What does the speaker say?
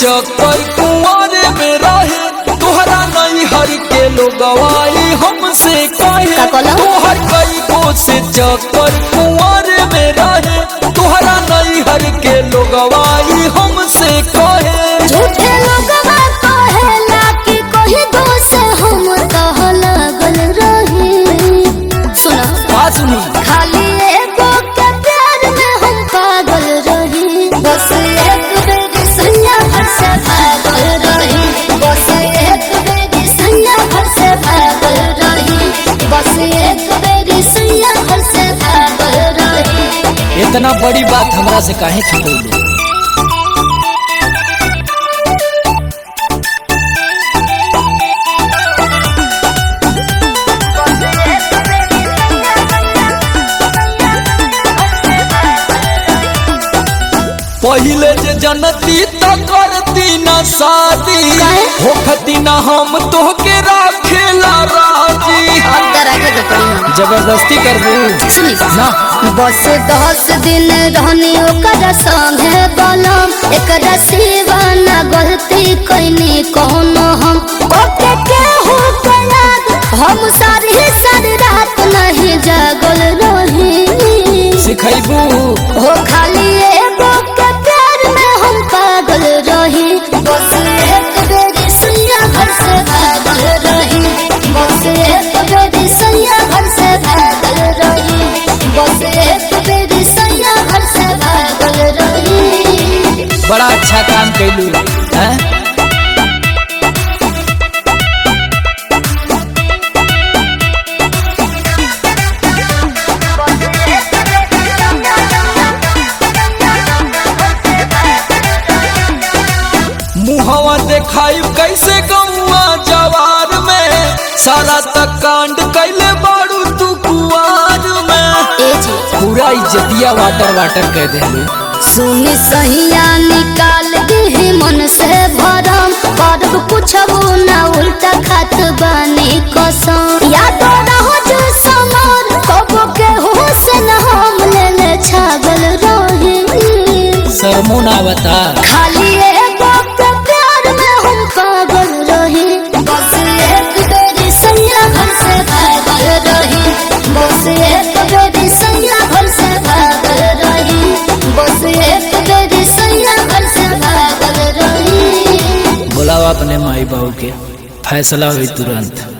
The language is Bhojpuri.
चक्कर कुंवारे में रहे तोहरा नहीं हर के लोगवाई हमसे कहे का कहला? तोहर कई को से चक्कर कुंवारे में रहे तोहरा नहीं हर के लोगवाई हमसे कहे झूठे लोगवा कहेला कि कोई दोष हम कह लगल रही सुना का सुनी खाली एगो के प्यार में हम पागल रही बस एक बेरी सैया घर से भागल रही बस एक बेरी सैया घर से भागल रही बस एक बेरी सैया घर से भागल रही इतना बड़ी बात हमरा से काहे छुपैले पहिले जे जनती त करती न शादी काहे? होखती न हम तोहके राखेला राजी अब डरा के तो पड़ी ना जबरदस्ती कर दू सुनी ना बस दस दिन रहनी ओकर संगे बलम एकरा सिवा ना गलती कैनी कोनो हम ओके केहू के याद हम सारी सारी रात नहीं जागल रही सिखैबू हो खाली एगो के प्यार में हम पागल रही बस एक बेरी सैया घर से भागल रही बस एक बेरी सैया घर से भागल रही बस एक बेरी सैया घर से भागल रही बड़ा अच्छा काम कैलू हैं मुहवा देखाई कैसे गौआ जवार में सारा तक कांड कैले बाड़ू तू कुआर में ए जी पूरा इज्जतिया वाटर वाटर कह दे सुनी सहिया निकाल दी मन से भरम करब पूछबो ना उल्टा खात बानी कसम याद रहो जो समर कबो के होश न हम ले ले छागल रही सरमो ना बता खाली एगो के प्यार में हम पागल रही बस एक बेरी सैया घर से भागल रही बस एक बेरी सैया घर से भागल रही बस एक बेरी सैया घर से भागल रही बुलावा अपने माई बहू के फैसला हुई तुरंत